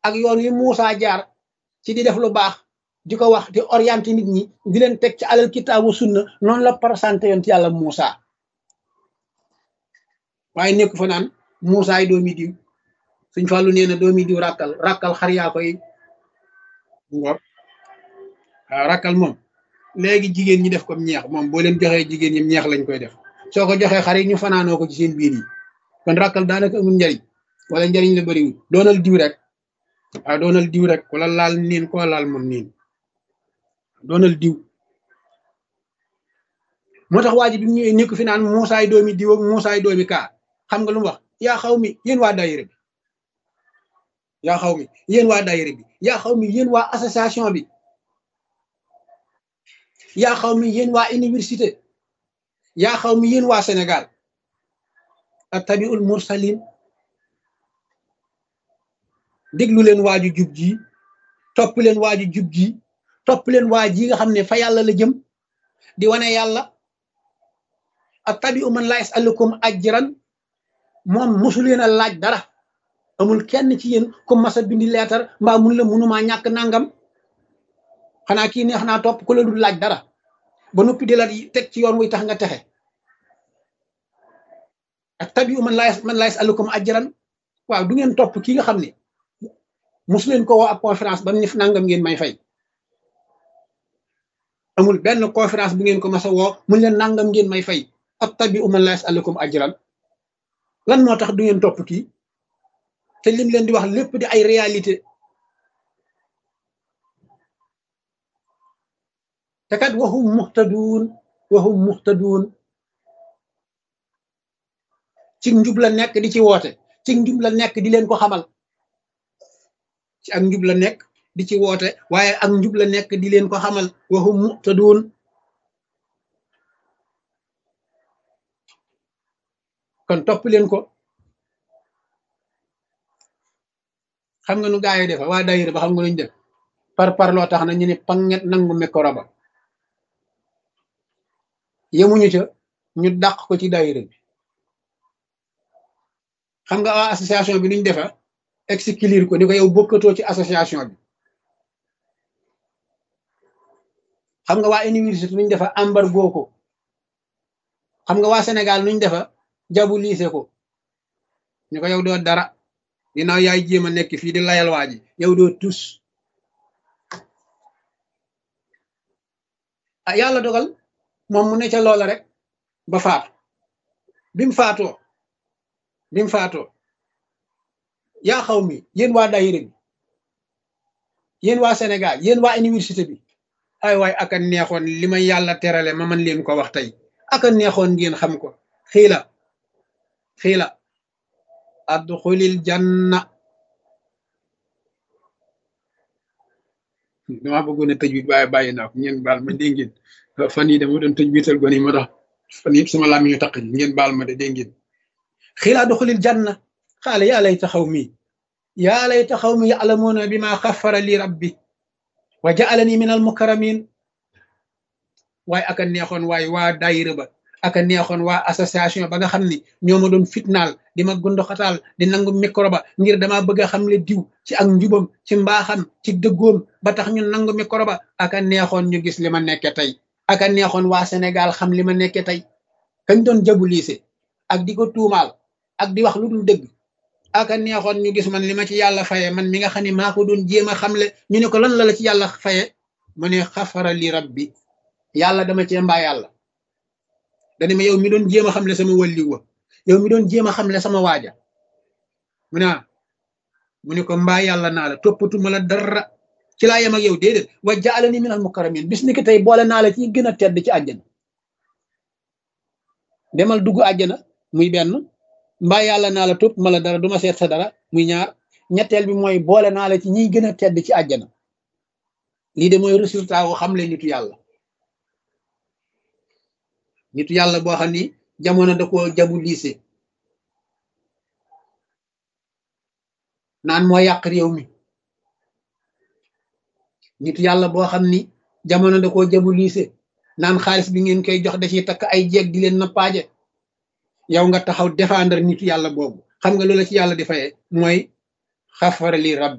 ak yoon wi Muusa jaar ci di def lu baax di ko wax di orienté nit ñi di leen teg ci alal kitaabu sunna noonu la présenté yoon ci yàlla Muusa waaye nekk fa naan Muusa ay doomi diw suñ fàllu nee na doomi diw ràkkal ràkkal xar yaa koy ngor waaw ràkkal moom léegi jigéen ñi def comme ñeex moom boo leen joxee jigéen ñi ñeex lañ koy def soo ko joxee xar yi ñu fanaanoo ko ci seen biir yi kon ràkkal daanaka amul njariñ wala njariñ la bëriwul doonal diw rek waaw doonal diw rek wala laal niin ko laal mun niin doonal diw moo tax waa ji bi mu ñëwee nekk fi naan muusaay doomi diw ak muusaay doomi kaa xam nga lu mu wax yaa xaw mi yéen waa daayira bi yaa xaw mi yéen waa daayira bi yaa xaw mi yéen waa association bi yaa xaw mi yéen waa université yaa xaw mi yéen waa Sénégal attabiul mursalin déglu leen waaju jub ji topp leen waaju jub ji topp leen waa ji nga xam ne fa yàlla la jëm di wane yàlla attabiu man la yasalukum ajran moom mosu leen a laaj dara amul kenn ci yéen ku masa bindi leetar mbaa mun la munumaa ñàkk nangam xanaa kii neex naa topp ku la dul laaj dara ba noppi di la teg ci yoon wuy tax nga texe attabiu man la man la yasalukum ajran waaw du ngeen topp kii nga xam ne mosu leen ko woo ab conférence ba mu ne nangam ngeen may fay amul benn conférence bu ngeen ko mas a woo mun leen nangam ngeen may fay attabi'u man la yas'alukum ajran lan moo tax du ngeen topp kii te lim leen di wax lépp di ay réalité te kat waxum muxtaduun waxum muxtaduun ci njub la nekk di ci woote ci njub la nekk di leen ko xamal ci ak njub la nekk di ci woote waaye ak njub la nekk di leen ko xamal waxum muxtaduun kon topp leen ko xam nga nu gaa yi defa waa dayira ba xam nga nuñ def par par loo tax na ñu ne panget nangu micro ba yemuñu ca ñu dàq ko ci dayira bi xam nga waa association bi nuñ defa exclure ko ni ko yow bokkatoo ci association bi xam nga waa université nuñ defa embargo ko xam nga waa Sénégal nuñ defa jabu liise ko ñu ko yow doo dara dinaaw yaay jéem a nekk fii di layal waa ji yow doo tus ah yàlla dogal moom mu ne ca loola rek ba faatu bi mu faatoo bi mu faatoo yaa xaw mi yéen waa dayira bi yéen waa Sénégal yéen waa université bi ay waay aka neexoon li ma yàlla terale ma man leen ko wax tey aka neexoon ngeen xam ko xiila xiila adxulil janna dama bëggoon a tëj wit waaye bàyyi naa ko ngeen baal ma dégg ngeen fan yi dama doon tëj wital gone yi moo tax fan yëpp sama làmmiñ ñu taq ngeen baal ma de dégg ngeen xiila adxulil janna xaala yaa layta xawmi yaa layta xawmi ya'lamuuna bima xaffara li rabbi wa ja'alani min al mukarramin waaye aka neexoon waaye waa daayira ba aka neexoon waa association ba nga xam ni ñoo ma doon fitnaal di ma gundoxataal di nangu micro ba ngir dama bëgg a xam le diw ci ak njubam ci mbaaxam ci dëggoom ba tax ñu nangu micro ba aka neexoon ñu gis li ma nekke tey aka neexoon waa Sénégal xam li ma nekke tey kañ doon jabu liise ak di ko tuumaal ak di wax lu dul dëgg aka neexoon ñu gis man li ma ci yàlla faye man mi nga xam ne maa ko doon jéem a xamle ñu ne ko lan la la ci yàlla faye mu ne xafara li rabbi yàlla dama cee mbaa yàlla dane ma yow mi doon jéem a xamle sama wàlliw wa yow mi doon jéem a xamle sama waaja mu ne mu ne ko mbaa yàlla naa la toppatuma la dara ci laa yem ak yow déedéet wa jaalani minal mukarramin bis ni ki tey boole naa la ci gën a tedd ci àjjana demal dugg àjjana muy benn mbaa yàlla naa la topp ma la dara duma seet sa dara muy ñaar ñetteel bi mooy boole naa la ci ñiy gën a tedd ci àjjana lii de mooy résultat wu xamle nitu yàlla nitu yàlla boo xam ni jamono da ko jabu liise naan moo yàq réew mi nitu yàlla boo xam ni jamono da koo jabu liise naan xaalis bi ngeen koy jox da ciy takk ay jeeg di leen nappaaje yow nga taxaw défendre nitu yàlla boobu xam nga loola ci yàlla di faye mooy xafara li rab